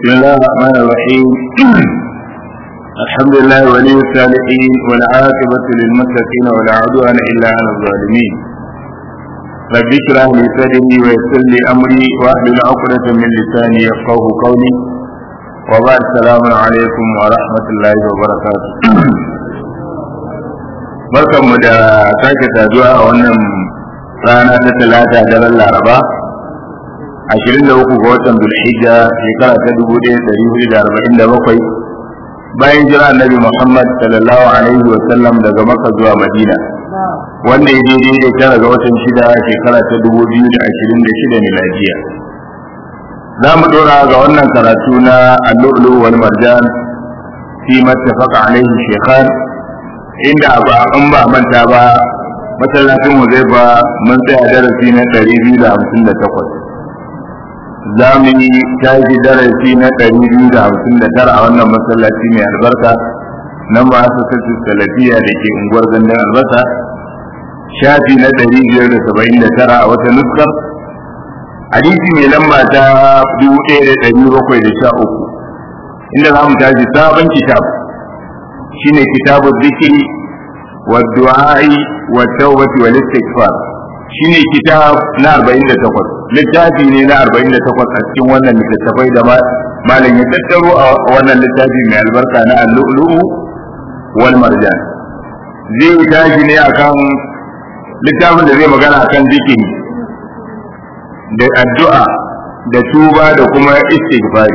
بسم الله الرحمن الرحيم الحمد لله ولي الصالحين والعاقبة للمتقين ولا عدوان إلا على الظالمين رب اشرح لي صدري ويسر لي أمري واحلل عقدة من لساني يفقه قولي وبعد السلام عليكم ورحمة الله وبركاته barkan mu da sake saduwa a wannan rana ta talata daren laraba ashirin da uku ga watan dulhijja shekara ta dubu ɗaya ɗari hudu da arba'in da bakwai bayan jira annabi muhammad sallallahu alaihi wa sallam daga makka zuwa madina wanda ya daidai da tara ga watan shida shekara ta dubu biyu da ashirin da shida miladiya za mu ɗora ga wannan karatu na allu'ulu wal marjan fi mattafaqa alaihi shekhan inda ba an ba manta ba masallacin mu zai ba mun tsaya darasi na ɗari biyu da hamsin da takwas za mu yi tashi darasi na ɗari biyu da hamsin da tara a wannan masallaci mai albarka nan ba su sassu salafiya da ke unguwar gandun albasa shafi na ɗari biyar da saba'in da tara a wata nuskar hadisi mai lamba ta dubu ɗaya da ɗari bakwai da sha uku inda za mu tashi sabon kitab shine kitabu zikiri wa du'a'i wa tawbati wal istighfar shine kitab na 48 littafi ne na 48 a cikin wannan littattafai da malam ya tattaro a wannan littafi mai albarka na al-lu'lu'u wal marjan zai tashi ne akan littafin da zai magana akan zikiri da addu'a da tuba da kuma istighfari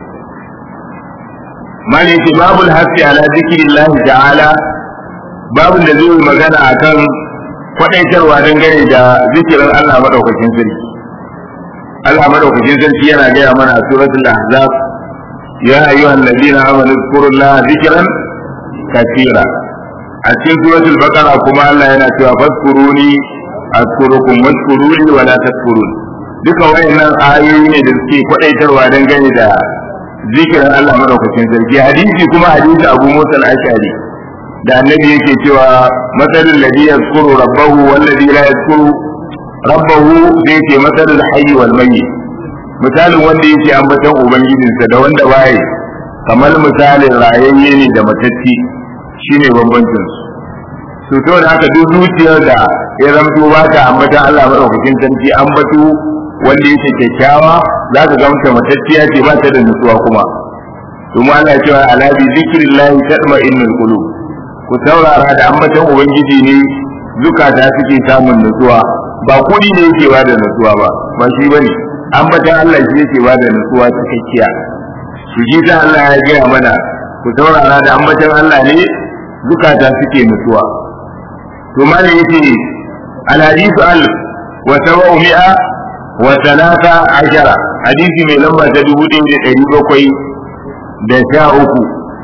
mali ce babul hasi ala zikirillahi ta'ala babun da zai magana akan kwadaitarwa dangane da zikirin Allah madaukakin sarki Allah madaukakin sarki yana gaya mana a suratul ahzab ya ayyuhal ladina amanu zkurullaha zikran katira a cikin suratul baqara kuma Allah yana cewa fadkuruni azkurukum wadkuruni wala tadkurun duka wayannan ayoyi ne da suke kwadaitarwa dangane da zikirin Allah madaukakin sarki hadisi kuma hadisi Abu Musa al-Ash'ari da annabi yake cewa matsalin ladhi yazkuru rabbahu wal ladhi la yazkuru rabbahu zai ce matsalin hayy wal mayyit misalin wanda yake ambaton ubangijinsa da wanda waye kamar misalin rayayye ne da matacci shine bambancin su to da haka duk zuciyar da ya zamto ba ta ambaton Allah madaukakin sarki ambato wanda yake kyakkyawa za ka gamta matacciya ce ba ta da nutsuwa kuma kuma Allah ya cewa ala bi zikrillah tatma'innul qulub ku saurara da ambaton ubangiji ne zukata suke samun nutsuwa ba kudi ne yake ba da nutsuwa ba ba shi bane ambaton Allah shi yake ba da nutsuwa cikakkiya su ji ta Allah ya gaya mana ku saurara da ambaton Allah ne zukata suke nutsuwa to malai yace al hadithu al wa sab'u mi'a wa talata ashara hadisi mai lamba ta dubu ɗaya da ɗari bakwai da sha uku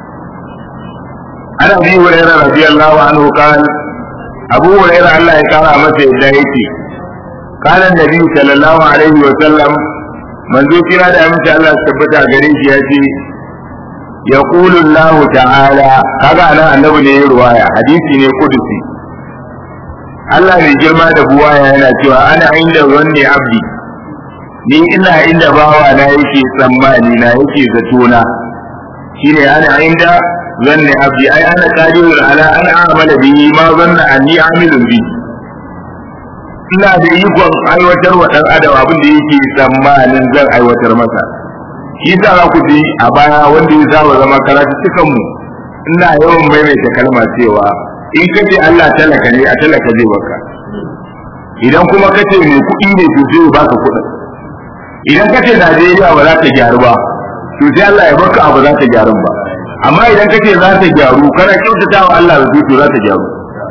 an abi huraira radiyallahu anhu kan abu huraira Allah ya kara masa yadda yake kana nabi sallallahu alaihi wa sallam manzo kira da amince Allah ya tabbata gare shi ya ce yaqulu Allah ta'ala kaga nan annabi ne ya ruwaya hadisi ne kudusi Allah mai girma da buwaya yana cewa ana inda wanne abdi ni ina inda bawa na yake tsammani na yake zato na shine ana inda zanni abdi ai ana qadirun ala an a'mala bihi ma zanna anni amilun bi ina da ikon aiwatar wa dan adam abin da yake tsammanin zan aiwatar masa shi yasa za ku ji a baya wanda ya saba zama karatu cikan mu ina yawan maimaita kalma cewa in kace Allah talaka ne a talaka zai baka idan kuma kace mai kuɗi ne to zai baka kuɗin idan kace Najeriya ba za ta gyaru ba to sai Allah ya baka abu za ta gyaru ba amma idan kace za ta gyaru kana kyautata wa Allah da to za ta gyaru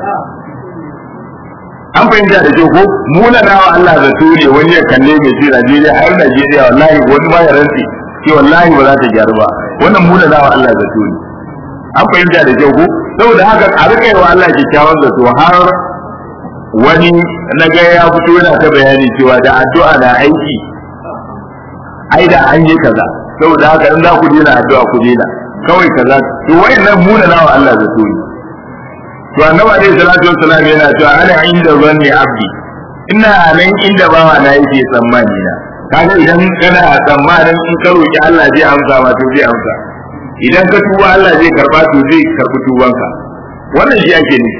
an fahimta da ke ko muna wa Allah da to ne wani ya kalle mai ce Najeriya har Najeriya wallahi wani ma ya rantsi ce wallahi ba za ta gyaru ba wannan muna wa Allah da to ne an fahimta da ke ko saboda haka a rika yi wa Allah kyakkyawan zato har wani na ga ya fito yana ta bayani cewa da addu'a na aiki ai da an yi kaza saboda haka in za ku dena addu'a ku dena kawai kaza to wayannan muna nawa Allah zato ne to annabi alaihi salatu wassalam yana cewa ana inda zanni abdi ina nan inda bawa na yake tsammani na kaga idan kana tsammanin in ka roki Allah zai amsa ma to zai amsa idan ka tuba Allah zai karba to zai karbi tubanka wannan shi ake nufi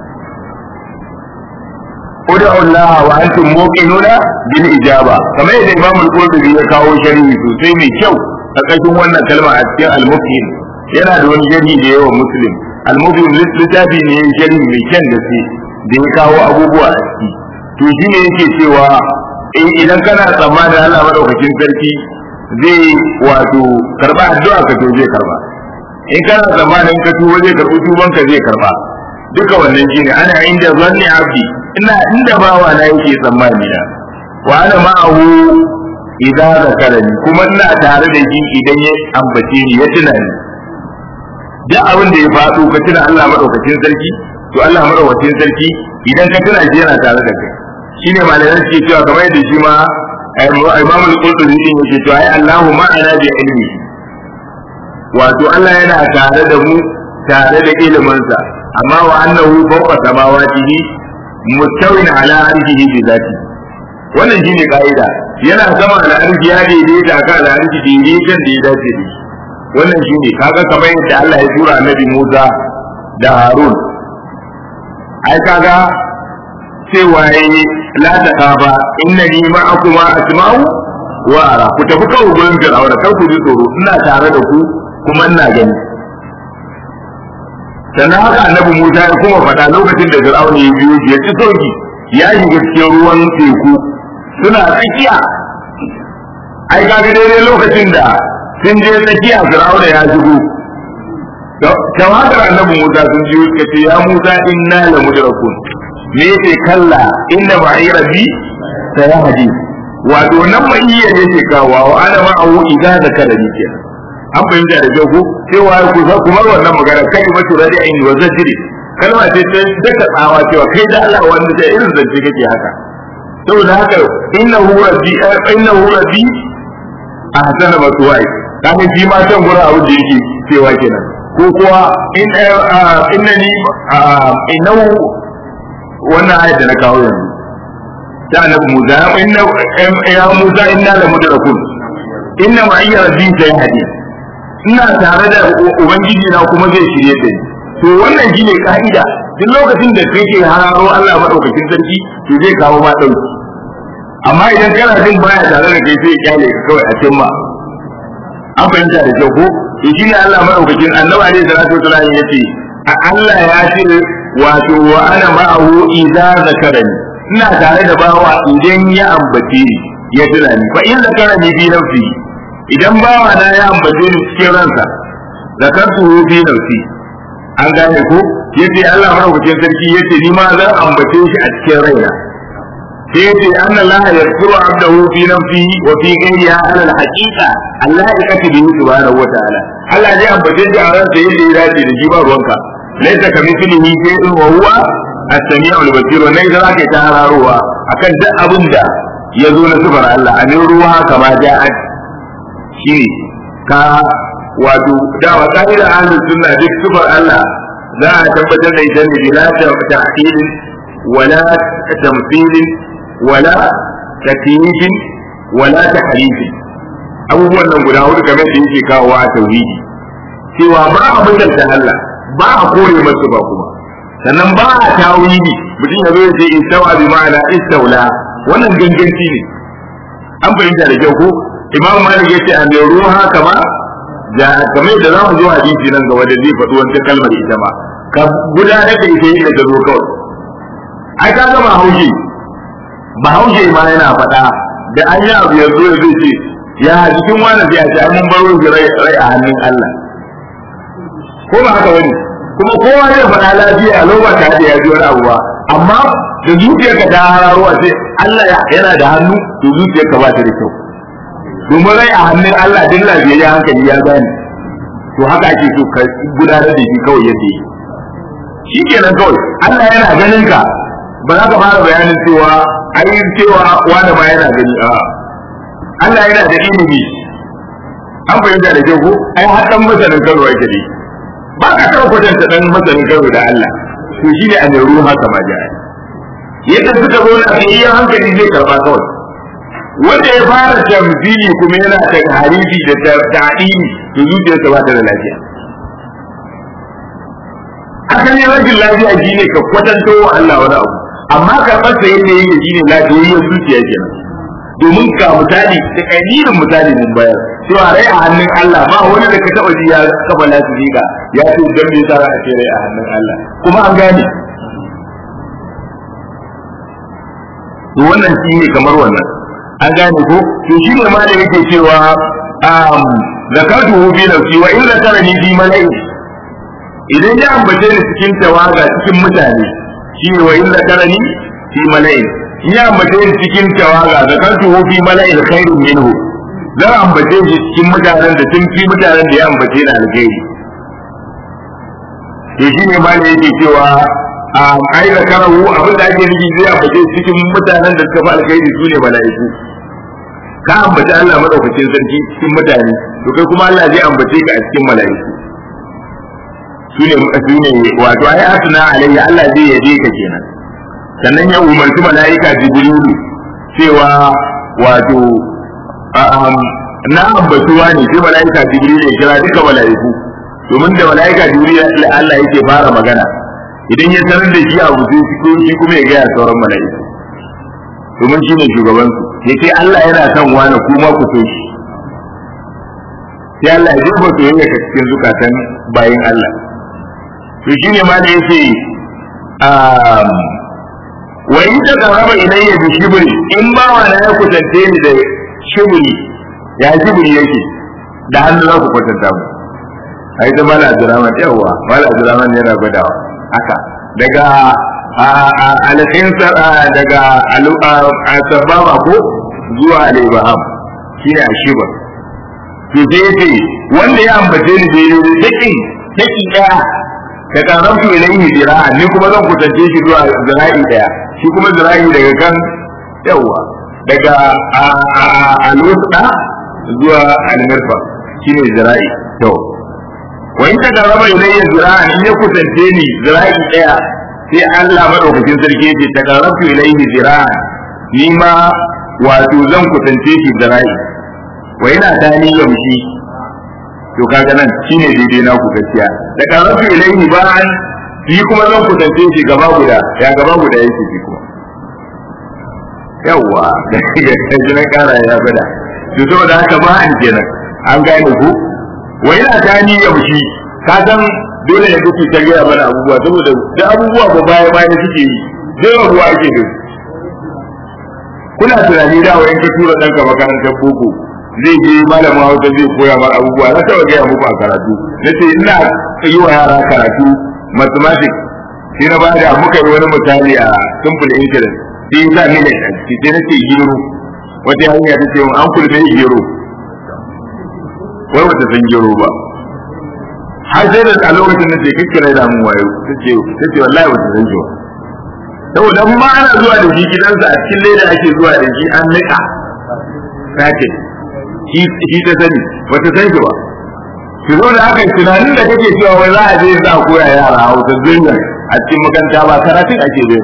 Udu Allah wa antum muqinuna bil ijaba kamar yadda Imam Al-Qurtubi ya kawo sharhi sosai mai kyau a ƙarshen wannan kalma a cikin Al-Muqin yana da wani sharhi da yawa Muslim Al-Muqin littafi ne sharhi mai kyan gaske da ya kawo abubuwa a ciki to shi ne yake cewa idan kana tsammanin Allah madaukakin sarki zai wato karba addu'a ka to zai karba in kana tsammanin ka tuba zai karbi tuban ka zai karba duka wannan shine ana inda zanni abdi ina inda bawa na yake tsammani na wa ana ma'ahu idan zakarani kuma ina tare da shi idan ya ambace ni ya tuna ni duk abin da ya faɗo ka tuna Allah madaukakin sarki to Allah madaukakin sarki idan ka tuna shi yana tare da kai shine malaman suke cewa kamar yadda shi ma Imam al-Qurtubi din yake cewa ai Allahu ma'ana bi ilmi wato Allah yana tare da mu tare da iliminsa amma wa annahu fawqa samawatihi mustawin ala arshihi bi zati wannan shine kaida yana sama da arshi ya daidaita ka da arshi daidaitan da ya dace da shi wannan shine kaga kamar yadda Allah ya tura Annabi Musa da Harun ai kaga cewa yayi la ta kafa innani ma'akuma asma'u wa ara ku tafi kawo gurin Fir'auna kar ku ji tsoro ina tare da ku kuma ina gani sannan haka annabi Musa ya kuma faɗa lokacin da Fir'auna ya biyo ya ci sauki ya shiga cikin ruwan teku suna tsakiya ai kaga daidai lokacin da sun je tsakiya Fir'auna ya shigo tawagar annabi Musa sun ji suka ce ya Musa inna la mudrakun me yake kalla inna ma'i rabbi sayahdi wato nan mai iya yake kawo wa ana ma'ahu idza zakarani kenan an fahimta da kyau ko cewa ku za ku mar wannan magana kai matu radi'in wa zajri kalma ce ta daka tsawa cewa kai da Allah wanda da irin zance kake haka saboda haka innahu rabbi innahu rabbi ahsana maswai kafin shi ma can gurin abin da yake cewa kenan ko kuwa in innani innahu wannan ayat da na kawo yanzu ta annabi Musa inna ya Musa inna la mudrakun inna ma'iyya rabbi sayhadi ina tare da ubangiji na kuma zai shirye da ni to wannan shine ka'ida duk lokacin da kake hararo Allah madaukakin sarki to zai kawo ma dauki amma idan kana jin baya tare da kai sai ya kyale ka kawai a cin ma an fahimta da kyau ko to shine Allah madaukakin annabi alaihi salatu wasallam yace Allah ya ce wato wa ana ma'ahu idza zakarani ina tare da bawa idan ya ambace ni ya tuna ni fa in zakarani fi nafsi idan bawa na ya ambace ni cikin ransa zakartu fi nafsi an gane ko yace Allah madaukakin sarki yace ni ma zan ambace shi a cikin raina sai yace anna Allah yaghfiru abdahu fi nafsihi wa fi ghayriha ala al-haqiqa Allah ya kace bi subhanahu wa ta'ala Allah zai ambace shi a ransa yadda ya dace da shi ba ruwanka laisa kamithlihi shay'un wa huwa as-sami'u al-basir wa nan zaka ta hararowa akan duk abin da ya zo na sifar Allah amin ruwa kama ja'at shine ka wato da wa ka'ida ahlus sunna duk sifar Allah za a tabbatar da ita ne bila ta'til wala tamthil wala takyif wala tahrif abubuwan nan guda hudu kamar da yake kawo a tauhidi cewa ba a mutunta Allah ba a kore masa ba kuma sannan ba a tawili mutum ya zo ya ce istawa bi ma'ana istawla wannan ganganci ne an fahimta da kyau ko imam malik ya ce an da ruha kama da kamar da zamu zo hadisi nan gaba da zai faɗi wancan kalmar ita ba ka gudanar da ita yadda ta zo kawai ai ka gama haushe ba haushe ma yana faɗa da an yi abu yanzu ya zai ce ya jikin wani sai a ce an mun baro rai a hannun Allah ko ba haka wani kuma kowa zai faɗa lafiya a lokacin ta da ya ji wani abu ba amma da zuciyarka ta hararuwa sai Allah yana da hannu to zuciyarka ba ta da kyau domin rai a hannun Allah din lafiya ya hankali ya gane to haka ake so ka gudanar da shi kawai yadda yi shi kenan kawai Allah yana ganin ka ba za ka fara bayanin cewa ai cewa wani ma yana gani a Allah yana da ilimi an fahimta da kyau ko ai har dan masanin karo yake dai ba ka taɓa kwatanta dan masanin karo da Allah to shi ne a mai ruha kama ja'a yadda suka zo na iya hankali zai karba kawai wanda ya fara tamzili kuma yana ta harifi da ta'ini to zuciyarsa ba ta da lafiya asalin rashin lafiya shine ka kwatanto wa Allah wani abu amma karɓar sa yadda yake shine lafiyayyar zuciya kenan domin ga misali da ƙalirin misali mun bayar cewa rai a hannun Allah ba wani da ka taɓa ji ya kafa lafiya ya ce dan me yasa a ce rai a hannun Allah kuma an gane to wannan shi ne kamar wannan an gane ko to shi ne ma da yake cewa um zakatuhu fi nafsi wa in zakarani fi mala'i idan ya ambace ni cikin tawaga cikin mutane shi ne wa in zakarani fi mala'i in ya ambace ni cikin tawaga zakatuhu fi mala'il khairun minhu zan ambace shi cikin mutanen da sun fi mutanen da ya ambace ni alkhairi to shi ne ma da yake cewa a ai da karahu abin da ake nufi zai ambace cikin mutanen da suka fi alkhairi su ne mala'iku ka ambaci Allah madaukakin sarki cikin mutane to kai kuma Allah zai ambace ka a cikin mala'iku su ne su ne wato ai asna alayya Allah zai yabe ka kenan sannan ya umarci mala'ika jibrilu cewa wato na ambatuwa ne sai mala'ika jibrilu ya kira duka mala'iku domin da mala'ika jibrilu Allah yake fara magana idan ya sanar da shi abu sai shi kuma ya gaya sauran mala'iku domin shi ne shugaban su ya ce Allah yana son wani kuma ku so shi sai Allah ya jefa soyayya ka cikin zukatan bayin Allah to shi ne ma da yake wa in ta karaba ilayya bi shibri in ba wa na ya kusance ni da shibri ya shibri yake da hannu za ku kwatanta mu ai da mala Abdurrahman yawa mala Abdurrahman yana gwadawa haka daga alhin daga asababa ko zuwa alibaham shi ne ashiba to sai ce wanda ya ambace ni da yi taki taki daya ka karamtu ilayhi zira'a ni kuma zan kusance shi zuwa zira'i daya shi kuma zira'i daga kan yawa daga alwusta zuwa almirfa shi ne zira'i to wa in tagarraba ilayya zira'an in ya kusance ni zira'i daya sai Allah madaukakin sarki yace tagarrabtu ilayhi zira'an ni ma wato zan kusance shi zira'i wa ina tani yamshi to kaga nan shine daidai na ku gaskiya tagarrabtu ilayhi ba'an shi kuma zan kusance shi gaba guda ya gaba guda yake shi kuma yawwa da shi na kara ya bada to saboda haka ba an kenan an gane ku wa yana tani yaushi ka san dole ya kuke ta gaya mana abubuwa saboda da abubuwa ba baya baya suke yi zai ruwa ake da kuna tunani da wa ka tura ɗanka makarantar boko zai je malamin hausa zai koya mar abubuwa na taɓa gaya muku a karatu na ce ina yi wa yara karatu mathematics sai na bada muka yi wani misali a simple interest sai ya sa millet a ciki sai na ce gero wata hanya ta ce an kulme gero wai wata san gero ba har sai da a lokacin da ce kikkira da mun wayo tace tace wallahi wata san gero saboda in ma ana zuwa da shi gidansa a cikin leda ake zuwa da shi an nika sake shi shi ta sani wata san shi ba ki zo da haka tunanin da kake cewa wai za a je za a koya yara hausa duniya a cikin makaranta ba karatun ake bai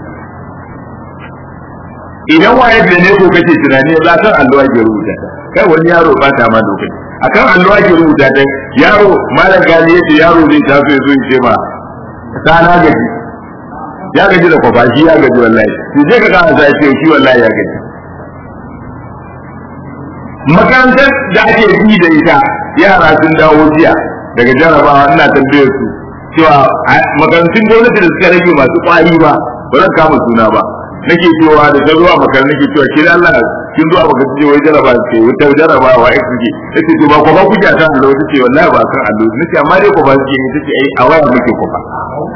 idan wayar da ne ko kake tunani za san alluwa ke rubuta kai wani yaro ba ta ma lokaci akan alluwa ke rubuta ta yaro malam gani yace yaro zai taso ya zo ya ce ma ta na gaji ya gaji da kwafa shi ya gaji wallahi to je ka kana sai ce shi wallahi ya gaji makarantar da ake bi da ita yara sun dawo jiya daga jarabawa ina tambayar su cewa makarantun gwamnati da suka rage masu kwari ba ba zan kama suna ba nake cewa da ta zuwa makarantar nake cewa ke Allah kin zuwa makarantar wai jaraba ce wata jaraba wa ai kuke nake to ba ko ba kuke kan Allah wata ce wallahi ba kan Allah nake amma dai ko ba suke ne tace ai a waya muke ko ba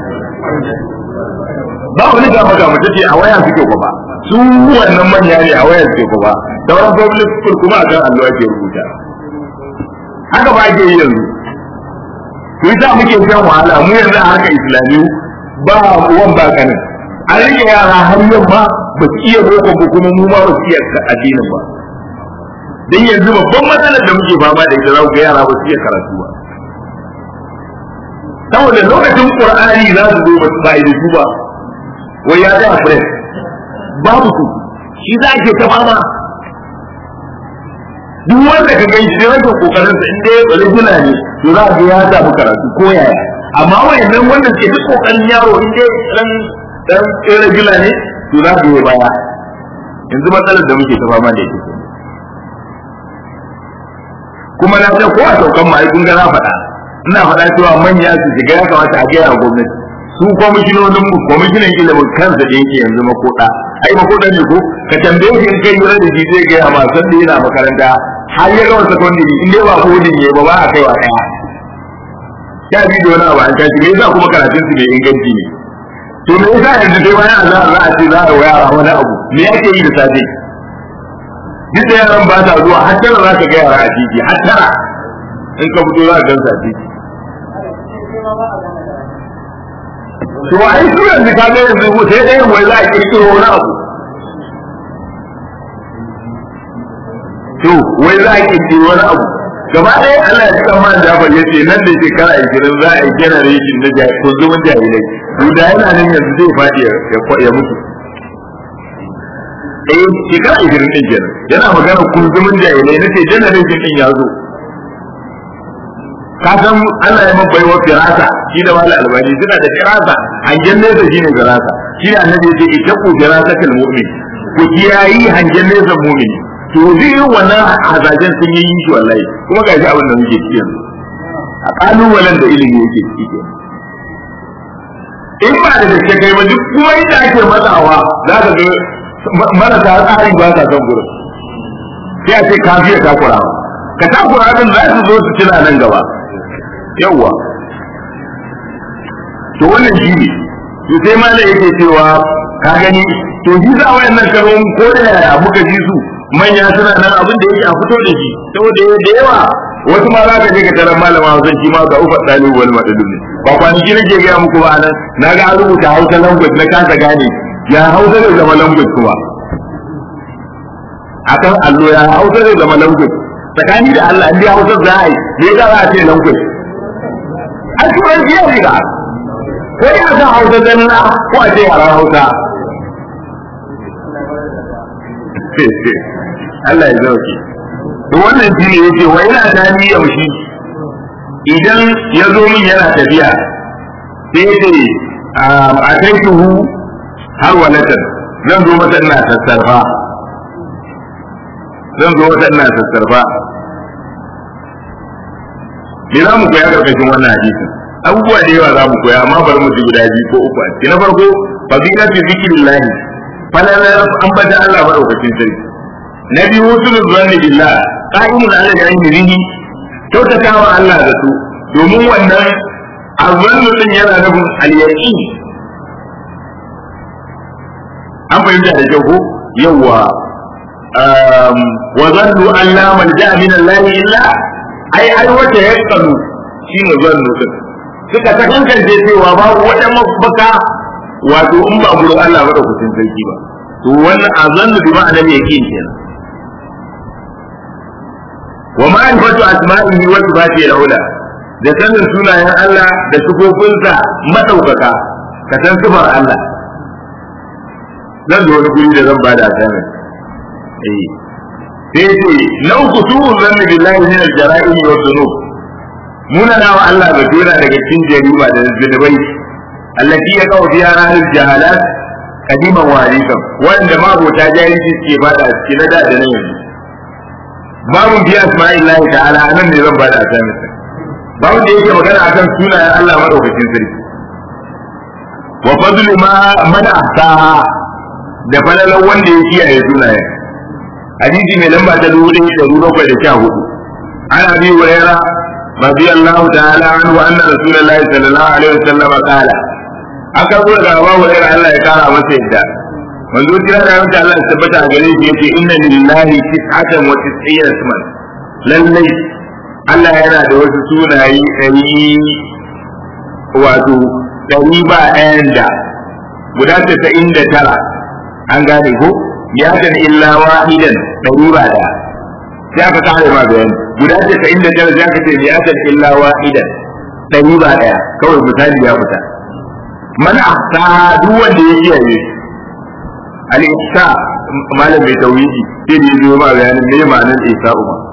ba wani ga maka mu tace a waya suke ko ba su wannan manya ne a waya suke ko ba sauran public school kuma a kan Allah ake rubuta haka ba ake yi yanzu to yasa muke shan wahala mu yanzu a harkar islamiyu ba uwan ba kanin an rike yara har yamma ba su iya boko ba kuma mu ma ba su iya addinin ba dan yanzu babban matsalar da muke fama da ita za ku ga yara ba su iya karatu ba saboda lokacin qur'ani za su zo ba da su ba wai ya tsaya fresh babu su shi za ke ta fama duk wanda ka gani sai rashin kokarin sa inda ya rigula ne to za ka ya samu karatu ko yaya amma wayannan wanda suke duk kokarin yaro inda dan dan rigula ne to za ka yi baya yanzu matsalar da muke ta fama da ita kuma na san ko a saukan ma kun ga na faɗa ina faɗa cewa manya su shiga ya kamata a gaya gwamnati su kwamishinonin mu kwamishinan ilimin kansa da yake yanzu makoda ai makoda ne ko ka tambaye shi in kai lura da shi zai gaya ma san da yana makaranta har ya gama secondary in dai ba kodin ne ba ba a kai wa ɗaya ya bi da wani abu an tashi me yasa kuma karatun su bai inganci ne to me yasa yanzu dai bayan Allah za a ce za a yara wani abu me ake yi da safe duk da yaran ba ta zuwa har tara za ka ga yara a titi har tara in ka fito za ka gansa a titi to ai su yanzu ka ga yanzu sai dai wai za a kirkiro wani abu to wai za a kirkiro wani abu gaba ɗaya Allah ya cika man Jafar ya ce nan da shekara ashirin za a yi generation na kunzumin jahilai to da yana nan yanzu zai faɗi ya mutu eh shekara ashirin ɗin kenan yana magana kunzumin jahilai na ce generation ɗin ya zo ka san Allah ya mabbai wa firasa shi da wala albani suna da firasa hangen nesa shine firasa shi da annabi ya ce itaku firasatul mu'min ku kiyayi hangen nesa mu'mini to zai wannan hazajen sun yi shi wallahi kuma ga shi abin da muke ciki yanzu a kalubalen da ilimi yake ciki in ba da gaske kai ba duk kuma inda ake matsawa za ka ga marasa tsari ba sa son gurin sai a ce kafiya takura ka takura din za su zo su cina nan gaba yawwa to wannan shi ne to sai ma da yake cewa ka gani to shi za wayannan karon ko da yaya muka ji su manya suna nan abin da yake a fito da shi saboda da yawa wasu ma za ka je ka tarar malama Hausa shi ma ga ufa dalibu wal madadu ne ba kwanaki nake ga muku ba nan na ga an rubuta Hausa language na kasa gane ya Hausa ne zama language kuma akan allo ya Hausa ne zama language tsakani da Allah in dai Hausa za a yi me ya za a ce language a turanci ya riga ko ya san Hausa zanna ko a ce yaran Hausa Allah ya zauke to wannan shi ne yake wa ina da ni yaushi idan ya zo min yana tafiya sai ya ce a kai tuhu har walatan zan zo mata ina sassarfa zan zo mata ina sassarfa me za mu koya karkashin wannan hadisin abubuwa da yawa za mu koya amma bari mu ji guda biyu ko uku a ciki na farko fadilatu zikrillahi falalar ambata Allah madaukakin sarki na biyu husnul zanni billah qa'imun ala ilmihi kyautatawa Allah da su domin wannan azzannu din yana nufin al-yaqin an fahimta da kyau ko yawa wa zannu an la malja min Allah illa ai ai wata yaqalu shine zannu din suka ta kankance cewa babu wata mafaka wato in ba gurin Allah madaukakin sarki ba to wannan azannu bi ma'anar yaqin kenan wa ma'rifatu asma'ihi wa sifatihi al-ula da sanin sunayen Allah da sifofinsa madaukaka ka san sifar Allah zan da wani guri da zan bada asamin eh sai ce lau kutubu zanni billahi min al-jara'im wa dhunub muna nawa Allah ga dole daga cikin jarima da zunubai allati ya kawo biya ranar jahalat kadiman warisan wanda mabota jahilci ke bada cikin na da da nan yanzu babu biya asma'illahi ta'ala anan ne zan bada asamin babu da yake magana akan sunayen Allah madaukakin sarki wa fadlu ma mana ahsaha da falalan wanda ya kiyaye sunayen hadisi mai lamba ta dubu ɗaya da dubu bakwai da sha hudu an abi hurairah radiyallahu ta'ala anhu anna rasulullahi sallallahu alaihi wasallam qala aka zo daga Abu Hurairah Allah ya kara masa yadda manzo kira da yanka Allah ya tabbata a gare shi yace inna lillahi tis'atan wa tis'ina isman lallai Allah yana da wasu sunaye ɗari wato ɗari ba ɗayan da guda tasa'in da tara an gane ko ya kan illa wahidan ɗari ba ɗaya sai aka kare ma bayani guda tasa'in da tara sai aka ce ya kan illa wahidan ɗari ba ɗaya kawai misali ya fita mana ahsa duk wanda ya kiyaye al-ihsa malam mai tauhidi sai da yazo ma bayanin me ma'anar ihsa umma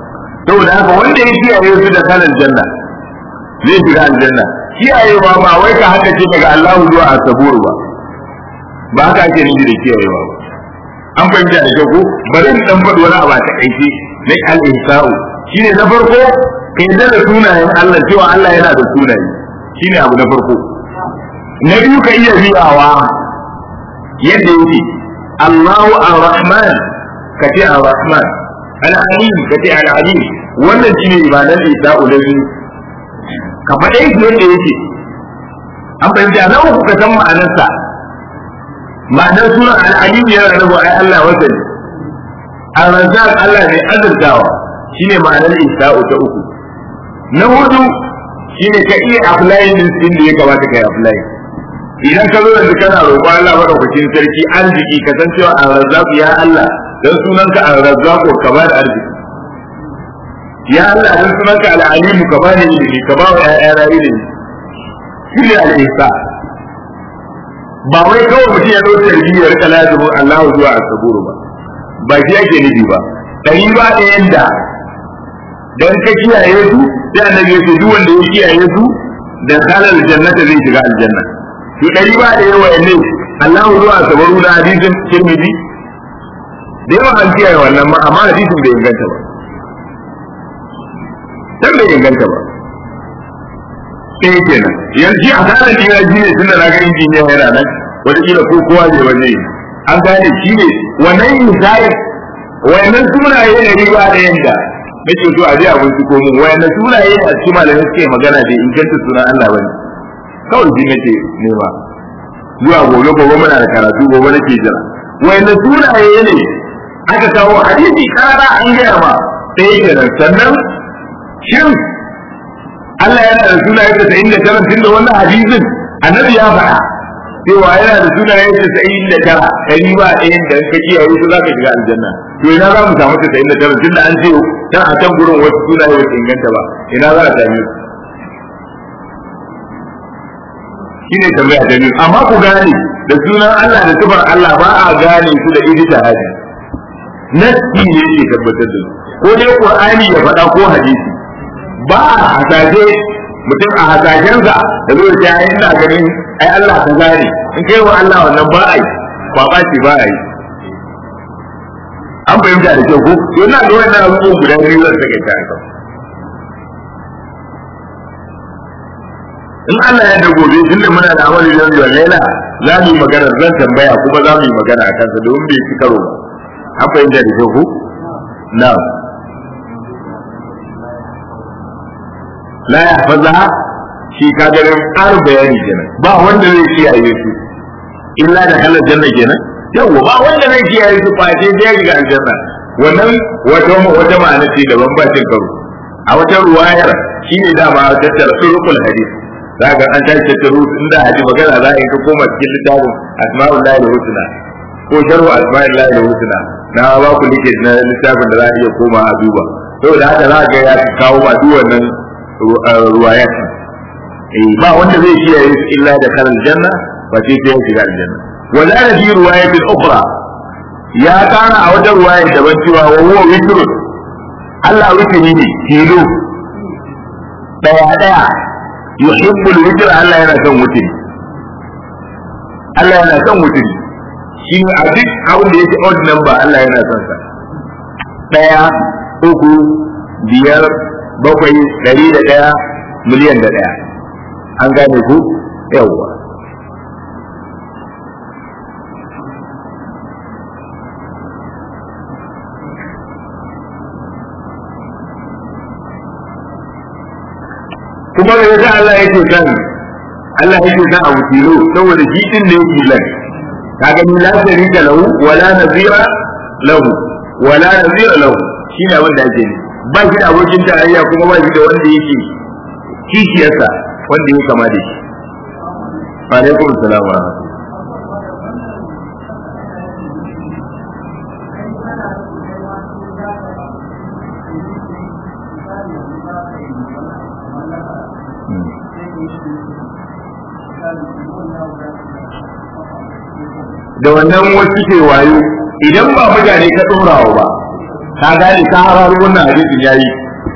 saboda haka wanda ya kiyaye su da kalan janna zai shiga aljanna kiyayewa ba wai ka haka ce daga Allahu zuwa asabur ba ba haka ake nufi da kiyayewa ba an fahimta da kyau ko bari in dan faɗi wani abu a takaice na al-ihsa'u shine na farko ka yarda da sunayen Allah cewa Allah yana da sunaye shine abu na farko na biyu ka iya riyawa yadda yake Allahu ar-Rahman ka ce ar-Rahman al-Alim ka ce al-Alim wannan shine ibadan ihsa'u da biyu ka faɗe shi yadda yake an fahimta na uku ka san ma'anarsa ma'anar sunan al'alim yana da ai Allah wasa ne al-razzaq Allah ne azurtawa shine ma'anar isa'u ta uku na hudu shine ka iya apply din din da ya kamata kai apply idan ka zo da kana roƙo Allah madaukakin sarki arziki ka san cewa al-razzaq ya Allah dan sunanka al-razzaq ka ba da arziki ya Allah dan sunanka al-alim ka ba da ilimi ka ba wa ƴaƴana ilimi shine al-ihsa ba wai kawai mutum ya dauke da ya rika lazimin Allah zuwa asaburu ba ba shi yake nufi ba dari ba da yanda dan ka kiyaye su sai annabi ya ce duk wanda ya kiyaye su da halal jannata zai shiga aljanna to dari ba da yawa ne Allah zuwa asaburu da hadisin Tirmidhi da yawa an kiyaye wannan ma amma hadisin bai inganta ba dan bai inganta ba ɗaya kenan yanzu a kanan jina shi ne tunda na ga injiniya yana nan wataƙila ko kowa zai waje an gane shi ne wannan misali wayannan sunaye ne riba da yanda nake so a je a binciko mun wayannan sunaye a cikin malamai suke magana da inganta sunan Allah bane kawai shi nake nema zuwa gobe gobe muna da karatu gobe nake jira wayannan sunaye ne aka kawo hadisi karara an gaya ma ɗaya kenan sannan shin Allah yana da sunaye da sa'in da tara tun da wannan hadisin annabi ya faɗa cewa yana da sunaye da sa'in da tara ɗari ba ɗayan da ka kiyaye su za ka shiga aljanna to ina za mu samu ta sa'in da tara tun da an ce can a can gurin wasu sunaye ba su inganta ba ina za a same su shine tambaya ta biyu amma ku gane da sunan Allah da sifar Allah ba a gane su da ijtihadi nasi ne ke tabbatar da su ko dai Qur'ani ya faɗa ko hadisi ba a hasashe mutum a hasashensa da zo da ya ina ganin ai Allah ka gane in kai wa Allah wannan ba a yi kwaba ce ba a yi an fahimta da kyau ko to ina ga wannan abubuwan guda biyu zan sake ta haka in Allah ya da gobe tunda muna da amali da zuwa laila za mu yi magana zan tambaya kuma za mu yi magana a kansa domin bai ci karo ba an fahimta da kyau ko na'am la ya faza shi ka ganin ƙarin bayani kenan ba wanda zai kiyaye su illa da halar janna kenan yawa ba wanda zai kiyaye su face sai ya shiga aljanna wannan wata wata ma'ana ce daban ba cin karo a wata ruwayar shine dama tattara surukul hadith zaka an tashi tattaro inda haji magana za a yi ka koma cikin littafin asma'ul lahi husna ko sharhu asma'ul lahi husna na ba ku like na littafin da za a iya koma a duba saboda haka za ga ya kawo ma duk wannan ruwayat eh ba wanda zai kiyaye su illa da karal janna ba sai sai ya shiga aljanna wala da fi ruwayatin ukhra ya kana a wata ruwaya daban cewa wa huwa witr Allah witri ne kilo daya daya yuhibbul witr Allah yana son witri Allah yana son witri shi a duk abin da yake odd number Allah yana son sa daya uku biyar bakwai ɗari da ɗaya miliyan da ɗaya an gane ku yawwa kuma da yasa Allah yake san Allah yake san abu tilo saboda shi din ne yake lan kaga ni la sharika lahu wala nazira lahu wala nazira lahu shine abin da ake ne ba shi da abokin tarayya kuma ba shi da wanda yake kishiyarsa wanda ya kama da shi alaikum salam wa da wannan wasu ke wayo idan ba mutane ka tsorawa ba ka gane ka hararo wannan hadisin yayi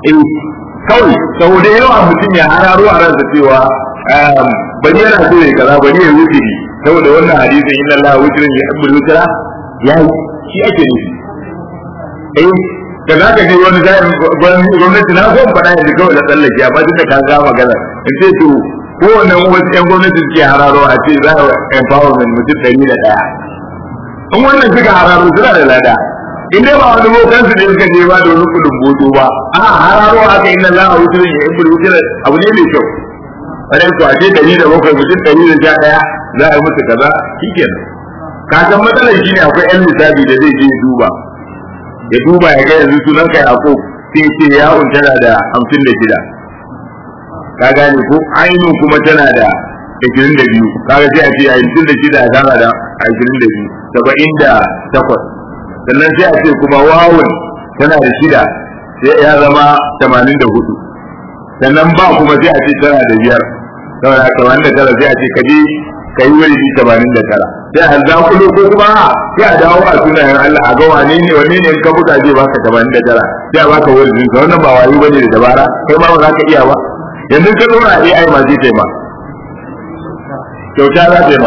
eh kawai saboda yawa mutum ya hararo a ransa cewa bari yana so ya kaza bari ya wuce ni saboda wannan hadisin inna Allah wutrin ya abbul wutra ya shi ake nufi eh da za ka je wani zai gwamnati na zan faɗa yanzu kawai da tsallake amma duk da ka ga magana in ce to kowane wasu ƴan gwamnati suke hararo a ce za a empowerment mutum ɗari da ɗaya in wannan suka hararo suna da lada in dai ba wani bokan su ne suka je ba da wani kudin boto ba a hararo haka inna la a wutar ya ibul wutar abu ne mai kyau wani to a ce ɗari da bakwai mutum ɗari da sha ɗaya za a yi musu kaza shikenan ka san matsalar shi ne akwai ƴan lissafi da zai je duba ya duba ya ga yanzu sunan kai ako sai ce ya tana da hamsin da shida ka gane ko ainihin kuma tana da ashirin da biyu kaga sai a ce ashirin da shida tana da ashirin da biyu saba'in da takwas sannan sai a ce kuma wawun tana da shida sai ya zama tamanin da hudu sannan ba kuma sai a ce tana da biyar saboda tamanin da tara sai a ce kaje ka yi wani tamanin da tara sai a za kulo ko kuma sai a dawo a sunayen Allah a ga wane ne wane ne ka buga zai baka tamanin da tara sai a baka wani jinsa wannan ba wayo bane da dabara kai ma ba za ka iya ba yanzu ka dora AI ma zai taima kyauta za ta yi ma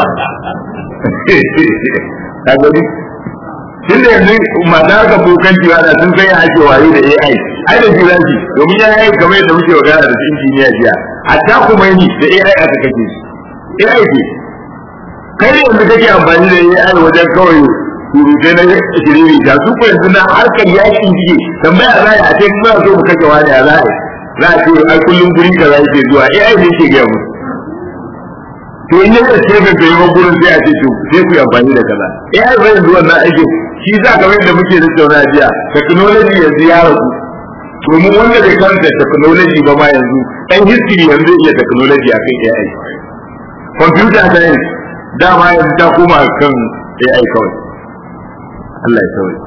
ka gani tun da yanzu mata ka bokanci ba da sun sai ake wayo da AI ai da jiranci domin ya yi kamar yadda muke magana da injiniya jiya hatta kuma ni da AI aka kake shi AI ce kai ne yanzu kake amfani da AI wajen kawai surutai na shiriri da su ko yanzu na harkar yakin jike tambaya za a ce kuma so mu kake wani a za za a ce ai kullum gurin ka za ke zuwa AI ne ke gaya musu to in yadda ce ka kai ba gurin sai a ce to sai ku yi amfani da kaza AI bai yanzu wannan aikin shi za ka da muke da tauna jiya technology yanzu ya ragu domin wanda bai karanta technology ba ma yanzu dan history yanzu iya technology a kan AI computer science dama yanzu ta koma kan AI kawai Allah ya kawai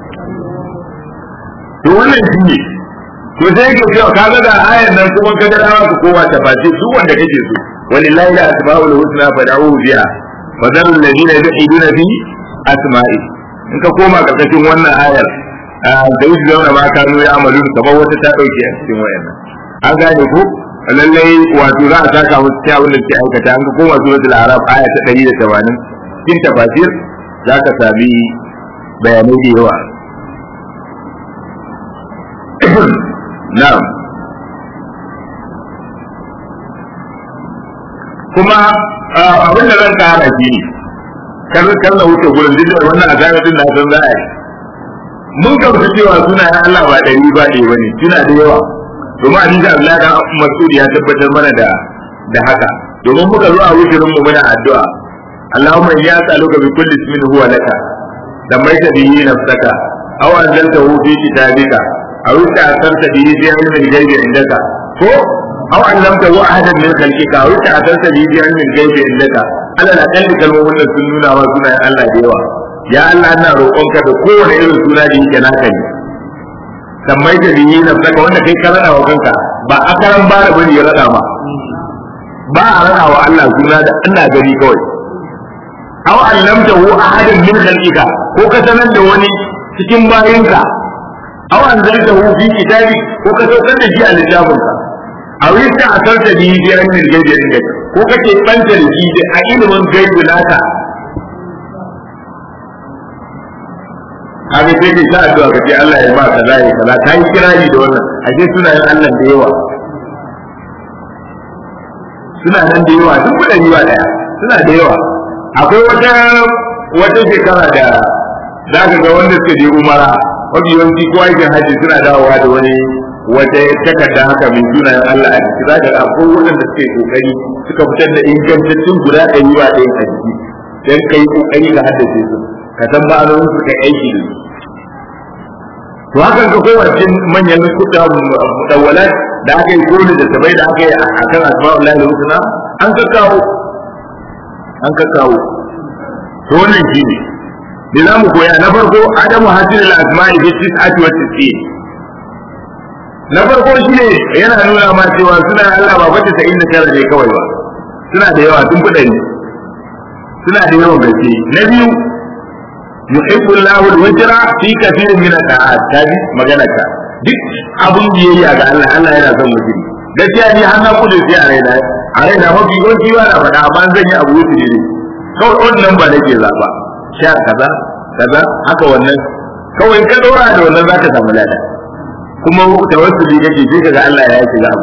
to wannan shi ne to sai ka ce ka ga da ayan nan kuma ka ga dawa ka koma ta face su wanda kake so walillahi la asmaul husna fad'uhu biha wa dharu alladhina yulhiduna fi asma'i in ka koma karkashin wannan ayar da yi zauna ma kanu ya amalu kamar wata ta dauke a cikin wayannan an gane ko lallai wato za a saka musu ta abin da ke aikata an ka koma suratul arab aya ta 180 cikin tafasir za ka sami bayanai da yawa na'am kuma abin da zan kara shi ne kar kar na wuce gurin duk da wannan azaba din na san za a yi mun gamsu cewa suna ya Allah ba ɗari ba ɗaya bane suna da yawa domin hadisi Allah dan Mas'ud ya tabbatar mana da da haka domin muka zo a wujurin mu muna addu'a Allahumma ya tsaluka bi kulli ismin huwa laka dammaita bihi nafsaka aw anzaltahu fi kitabika aw ta'asarta bihi fi ilmi al-ghaibi indaka ko aw allamtahu ahadan min khalqika aw ta'asarta bihi fi ilmi al-ghaibi indaka Allah na kalli kalmomin da sun nuna wa sunayen Allah da yawa ya Allah ina roƙonka da kowane irin suna da yake naka ne sammai da biyi na saka wanda kai ka rada wa kanka ba a karan ba da bane ya rada ma ba a rada wa Allah suna da Allah gari kawai aw allamtahu ahadan min khalqika ko ka sanar da wani cikin bayinka aw anzaltahu fi kitabi ko ka saukar da shi a littafinka aw yasta asarta bihi fi ilmin gaibi indaka ko kake banta da shi da a ilimin gaibi naka haka sai kai ta addu'a ka ce Allah ya ba ka zai kaza ka yi kirari da wannan ashe suna yin Allah da yawa suna nan da yawa duk kuɗin yiwa daya suna da yawa akwai wata wata shekara da za ka ga wanda suka je umara mafi yawanci ko aikin hajji suna dawowa da wani wata takarda haka mai sunayen Allah a ciki za ka ga akwai waɗanda suke kokari suka fitar da ingantattun guda ɗari wa ɗayan a jiki don ka yi kokari ka haddace su ka san ma'anonin su kai aiki da su to hakan ka kowace manyan kuɗa mudawwalat da aka yi kone da sabai da aka yi a kan asma'ul lahi husna an kakkawo an kakkawo to wannan shi ne da za mu koya na farko adamu hasil al-asma'i fi tis'ati wa tis'in na farko shi ne yana nuna ma cewa suna Allah ba fata ta inda tara ne kawai ba suna da yawa tun kuɗa ne suna da yawan gaske na biyu yuhibbu Allahu al-wajra fi kathirin min al-ta'at tabi magana ka duk abin biyayya ga Allah Allah yana son mutum gaskiya ni har na kudu sai a raina a raina mafi yawanci ba na faɗa amma zan yi abu wuce ne kawai wannan ba nake zaɓa sha kaza kaza haka wannan kawai ka ɗora da wannan za ka samu lada kuma tawassuli kake sai kaga Allah ya yi abu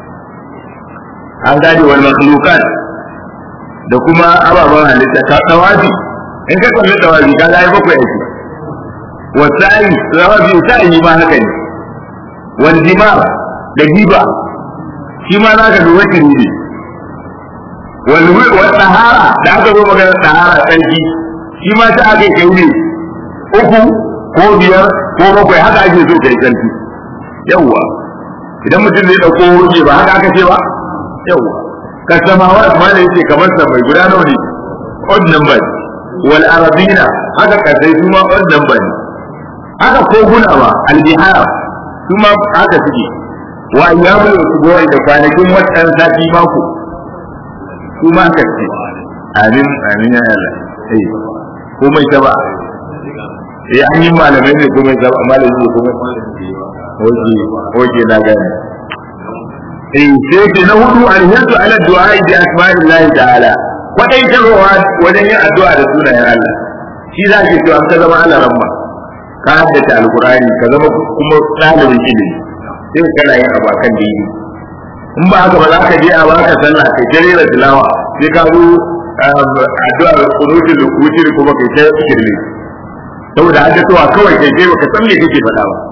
an gane wal makhluqat da kuma ababen halitta ta tawafi in ka kalli tawafi ka ga bakwai yake wasa'i tawafi sa'i ma haka ne wal jima da giba shi ma za ka duba ne wal wal tahara da aka zo magana tahara tsarki shi ma ta aka kai ne uku ko biyar ko bakwai haka ake so kai tsarki yawwa idan mutum zai dauko wuce ba haka aka ce ba yawwa ka samawa ma da yake kamar sa mai guda nawa ne odd number wal arabina haka kasai su ma odd number ne haka koguna ba albihar su ma haka suke wa ayyamul usbu'i da kwanakin watan sati mako su ma haka ce amin amin ya Allah eh komai ta ba eh an yi malamai ne komai ta ba malamai ne komai oke oke na gane eh sai ce na hudu alhiyatu ala du'a bi asma'illahi ta'ala kwadai tarwa wajen yin addu'a da sunayen Allah shi za ki to an ka zama Allah ramma ka haddace alqur'ani ka zama kuma ɗalibin ilimi sai kana yin abu akan dini in ba haka ba za ka je a baka sallah kai jere da tilawa sai ka zo addu'a kunutul wutri kuma kai ta kirli saboda haddatuwa kawai kai kai baka san me kake faɗa ba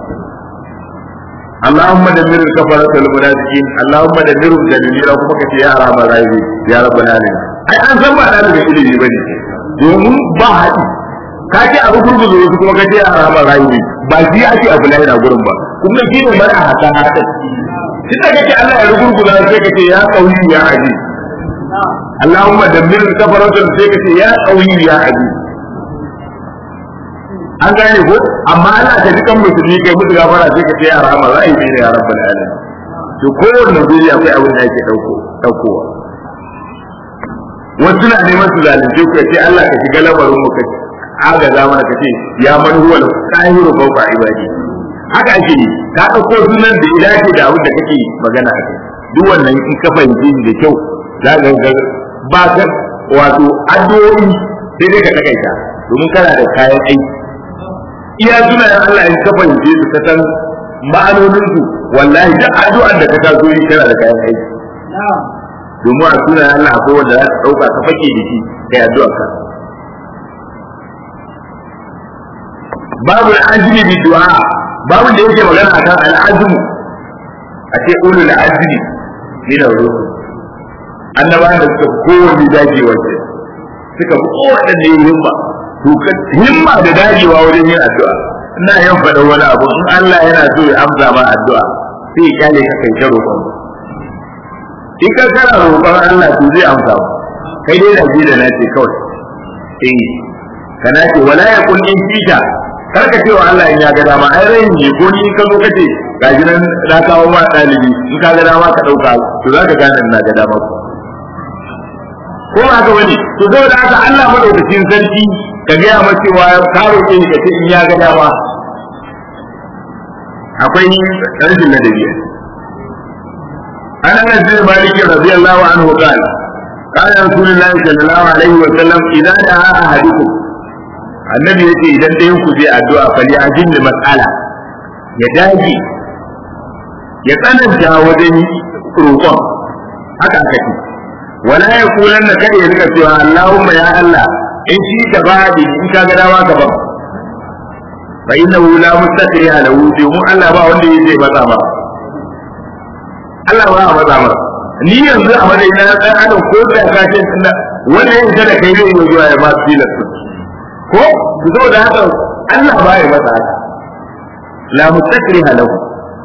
اللهم دمر الكفرة المنافقين اللهم دمرهم تدميرا kuma kace ya arama rayi ya rabbal alamin ai an san ba da daga ilimi bane domin ba haɗi ka ce abu gurguzo wasu kuma kace ya arama rayi ba shi ake abu lahira gurin ba kuma shi ne mara haka haka tun da kake Allah ya rugurguza sai kace ya qawi ya aji Allahumma dammir kafaratan sai kace ya qawi ya aji an gane ko amma ana ta dukan musulmi kai musu gafara sai ka ce ya rahama za a yi ne ya rabbal alamin to kowanne guri akwai abin da yake dauko daukowa wasu na neman su zalunce ku ce Allah ka shiga lamarin mu ka agaza mana ka ce ya man huwa al-qahiru fawqa ibadi haka ake yi ka dauko sunan da ya dace da abin da kake magana a kai duk wannan in ka fahimci da kyau za ka ga ba ka wato addu'o'i sai dai ka takaita domin kana da kayan aiki iya sunayen Allah in ka fahimce su ka san ma'anonin su wallahi duk addu'ar da ka taso yi kana da kayan aiki domin a sunayen Allah akwai wanda za ka dauka ka fake da shi kai addu'ar ka babu al'ajmi bi du'a babu da yake magana akan al'ajmu a ce ulul azmi min ar-rusul annabawan da suka kowanne dajewa ce suka fi kowanne himma to himma da dagewa wajen yin addu'a ina yin faɗa wani abu in Allah yana so ya amsa ma addu'a sai ya kyale ka kai ta roƙon in ka kana roƙon Allah to zai amsa ma kai dai da ji da nace kawai eh kana ce wala ya kun in fita kar ka ce wa Allah in ya ga dama ai rai ne ko ni ka zo ka ce gaji nan na kawo ma ɗalibi in ka ga dama ka ɗauka to za ka gane ina ga dama ko ba haka bane to saboda haka Allah madaukakin sarki ka gaya ma cewa ka roƙe ni ka ce in ya ga dama akwai rashin ladabi an anas bin malik radiyallahu anhu qala قال رسول الله صلى الله عليه وسلم إذا دعا أحدكم annabi yace idan ɗayan ku zai addu'a fali ajin da mas'ala ya dage ya tsananta wajen roƙon haka aka ce wala ya kulan na kada ya rika cewa Allahumma ya Allah in shi ka ba da in ka ga dama ka ba fa innahu la mustaqri ala wuti mu Allah ba wanda yake matsa ba Allah ba a matsa ba ni yanzu a madai na dan adam ko da ka ce tunda wanda yin da kai zai yi zuwa ya ba tilas ko ku zo da haka Allah ba ya matsa haka la mustaqri ala wuti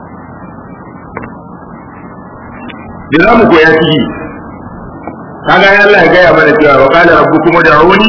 da za mu koya ciki kaga ya Allah ya gaya mana cewa wa qala rabbukum ud'uni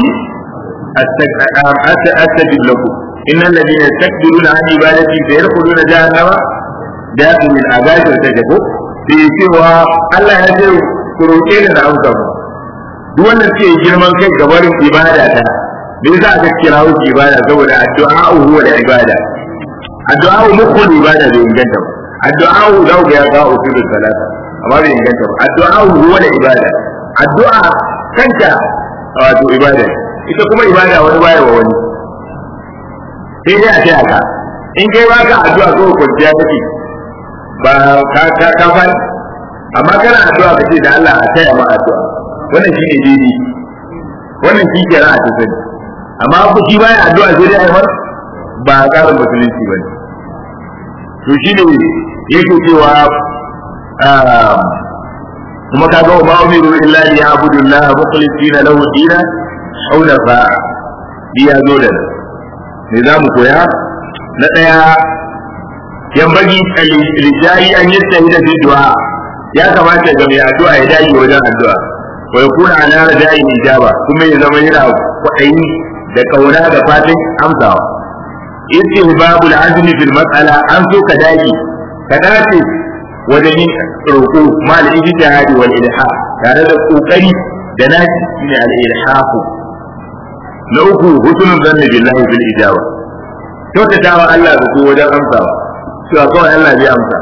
astajib lakum innal ladina yastakbiruna an ibadati sayadkhuluna jahannama dakhilin azabin tajabu sai cewa Allah ya ce ku roƙe ni da amsa mu duk wanda suke girman kai ga barin ibada ta me yasa aka kira wuce ibada saboda addu'a huwa da ibada addu'a mukul ibada bai inganta ba addu'a za ku ga ya kawo usulul salata amma bai inganta ba addu'a huwa da ibada addu'a kanta wato ibada ita kuma ibada wani baya wa wani sai dai a ce haka in kai ba ka addu'a ko kwanciya kake ba ka ka ka fa amma kana addu'a kace da Allah a taya ma addu'a wannan shi ne daidai wannan shi ke ra'a ta sani amma ku shi baya addu'a sai dai ai ba tsarin musulunci ba ne to shi ne yake cewa kuma kaga wa ma umiru illa li ya'budu Allah mukhlisina lahu dina hunafa biya zo da ne za mu koya na daya yambagi lijari an yi da fi du'a ya kamata ga mai addu'a ya dage wajen addu'a wa yakuna ala rajai ijaba kuma ya zama yana kwaɗayi da kauna da fatan amsawa istihbabul azmi fil mas'ala an so ka dage ka dace wajen yin roƙo ma al ijtihadi wal ilha tare da kokari da naci shine al ilhafu na uku husnul zanni billahi fil ijaba kyautatawa Allah da ko wajen amsawa cewa kawai Allah zai amsa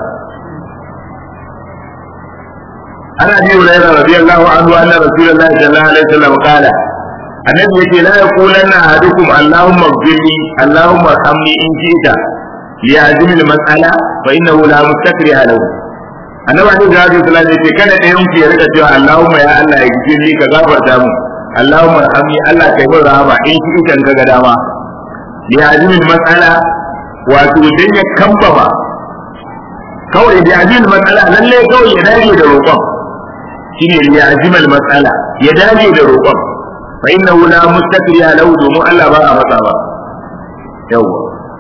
عن ابي هريره رضي الله عنه ان رسول الله صلى الله عليه وسلم قال النبي يقول لا يقولن احدكم اللهم اغفر لي اللهم ارحمني ان شئت ليعزم المساله فانه لا مستكره له annabi alaihi salatu wasallam yace kada ɗayan ku ya rika cewa Allahumma ya Allah ya gije ni ka gafarta mu Allahumma arhamni Allah kai min rahama in shi kan ka ga dama ya azimi mas'ala wato dan ya kambama kawai da azimi mas'ala lalle kawai ya dage da roƙon shine ya azimi mas'ala ya dage da roƙon fa innahu la mustakriha lahu domin Allah ba a masa ba yawa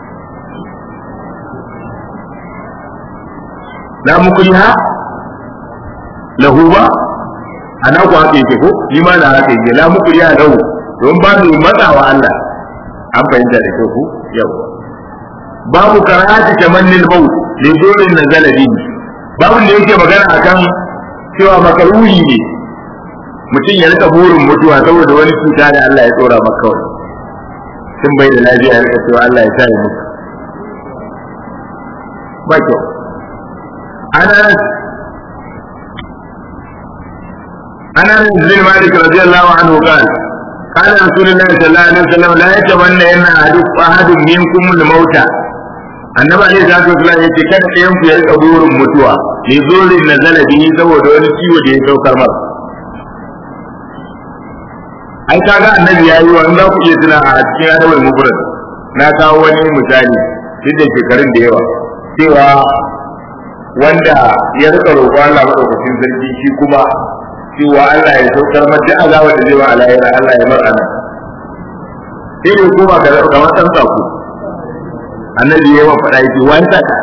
la mukriha lahu ba ana ku haka yake ko ni ma na haka yake la mukriha lahu don ba mu matsawa Allah an fahimta da kyau ko yawa babu karahati tamannil maut li durin nazala bihi babu da yake magana akan cewa makaruhi ne mutum ya rika burin mutuwa saboda wani cuta da Allah ya tsora maka kawai tun bai da lafiya ya rika cewa Allah ya sa ya mutu ba kyau ana ana bin malik radiyallahu anhu qala قال رسول الله صلى الله عليه وسلم لا يتمنى ان احد منكم الموت annabi alaihi salatu wasallam yace kada ɗayan ku ya rika burin mutuwa ne zurin na zalabi saboda wani ciwo da ya saukar masa ai kaga annabi yayi wa za ku iya tuna a cikin adabul mufrad na kawo wani misali duk da shekarun da yawa cewa wanda ya rika roƙo Allah madaukakin sarki shi kuma cewa Allah ya saukar mata azaba da zai wa alayra Allah ya mar'ana sai ne kuma ga ga watan sako annabi ya wa faɗa yake wani saka